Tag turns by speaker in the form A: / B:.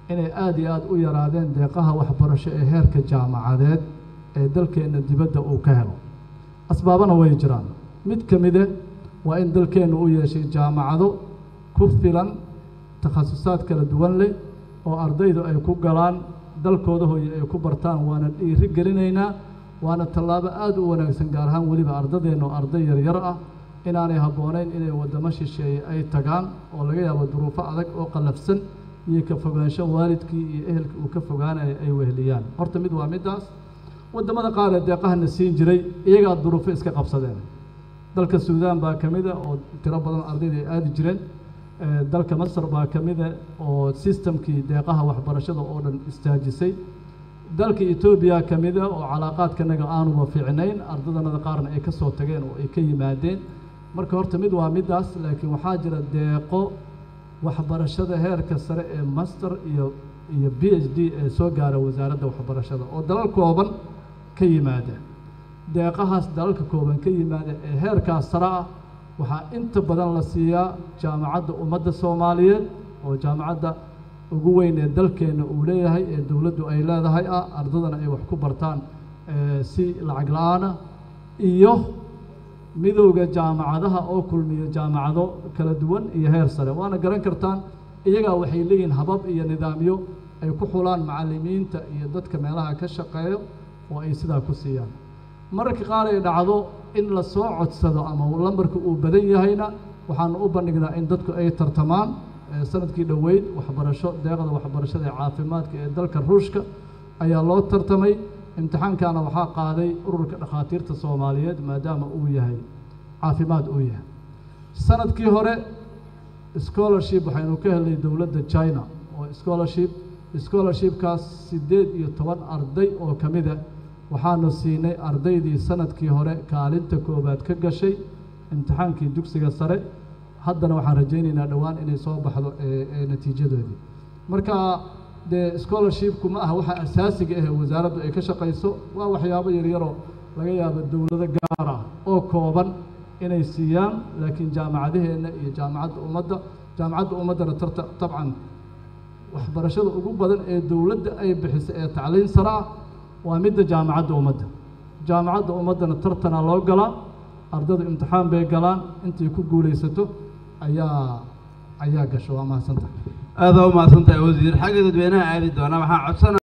A: inay aada iyo aada u yaraadeen deeqaha waxbarasho ee heerka jaamacadeed ee dalkeenna dibadda uu ka helo asbaabana way jiraan mid ka mide waa in dalkeennu u yeeshay jaamacado ku filan takhasusaad kala duwan leh oo ardaydu ay ku galaan dalkooda hooye ay ku bartaan waana dhiiri gelinaynaa waana tallaabo aada u wanaagsan gaar ahaan weliba ardadeenna oo arday yaryar ah inaanay habboonayn inay waddamo shisheeye ay tagaan oo laga yaabo duruufo adag oo qallafsan iyo ka fogaansho waalidkii iyo ehelkii uu ka fogaanaya ay weheliyaan horta mid waa middaas waddamada qaar ee deeqahana siin jiray iyagaa duruufo iska qabsadeen dalka suudaan baa ka mida oo tiro badan ardayda ay aadi jireen dalka masar baa ka mida oo sistamkii deeqaha waxbarashada oo dhan istaajisay dalka etoobiya ka mida oo calaaqaadkanaga aanuba fiicnayn ardadanada qaarna ay ka soo tageen oo ay ka yimaadeen marka horta mid waa middaas laakiin waxaa jira deeqo waxbarashada heerka sare ee master iyo iyo b h d ee soo gaara wasaaradda waxbarashada oo dalal kooban ka yimaada deeqahaas dalalka kooban ka yimaada ee heerkaas sare ah waxaa inta badan la siiyaa jaamacadda ummadda soomaaliyeed oo jaamacadda ugu weyn ee dalkeenna uu leeyahay ee dowladdu ay leedahay ah ardadana ay wax ku bartaan si lacag la-aana iyo midowda jaamacadaha oo kulmiyo jaamacado kala duwan iyo heer sare waana garan kartaan iyagaa waxay leeyihiin habab iyo nidaamyo ay ku xulaan macallimiinta iyo dadka meelaha ka shaqeeyo oo ay sidaa ku siiyaan mararka qaar ay dhacdo in la soo codsado ama lambarka uu badan yahayna waxaanu u bandhignaa in dadku ay tartamaan sanadkii dhoweyd waxbarasho deeqda waxbarashada ee caafimaadka ee dalka ruushka ayaa loo tartamay imtixaankana waxaa qaaday ururka dhakhaatiirta soomaaliyeed maadaama uu yahay caafimaad uu yahay sanadkii hore scholarship waxaynu ka helnay dowladda china oo scholarship scholarshipkaas siddeed iyo toban arday oo ka mida waxaanu siinay ardaydii sanadkii hore kaalinta koowaad ka gashay imtixaankii dugsiga sare haddana waxaan rajaynaynaa dhowaan inay soo baxdo natiijadoodii marka dee scholarshipku ma aha waxa asaasiga ah wasaaraddu ay ka shaqayso waa waxyaabo yaryaroo laga yaabo dowlado gaar ah oo kooban inay siiyaan laakiin jaamacadaheenna iyo jaamacadda ummadda jaamacadda ummaddana tarta tabcan waxbarashada ugu badan ee dowladda ay bixiso ee tacliin sare ah waa midda jaamacadda ummadda jaamacadda ummaddana tartana loo galaa ardada imtixaan bay galaan intay ku guulaysato ayaa ayaa gasho waa mahadsantahay
B: aada u mahadsantahay wasiir xagga dadweynaha aadi doona waxaan codsana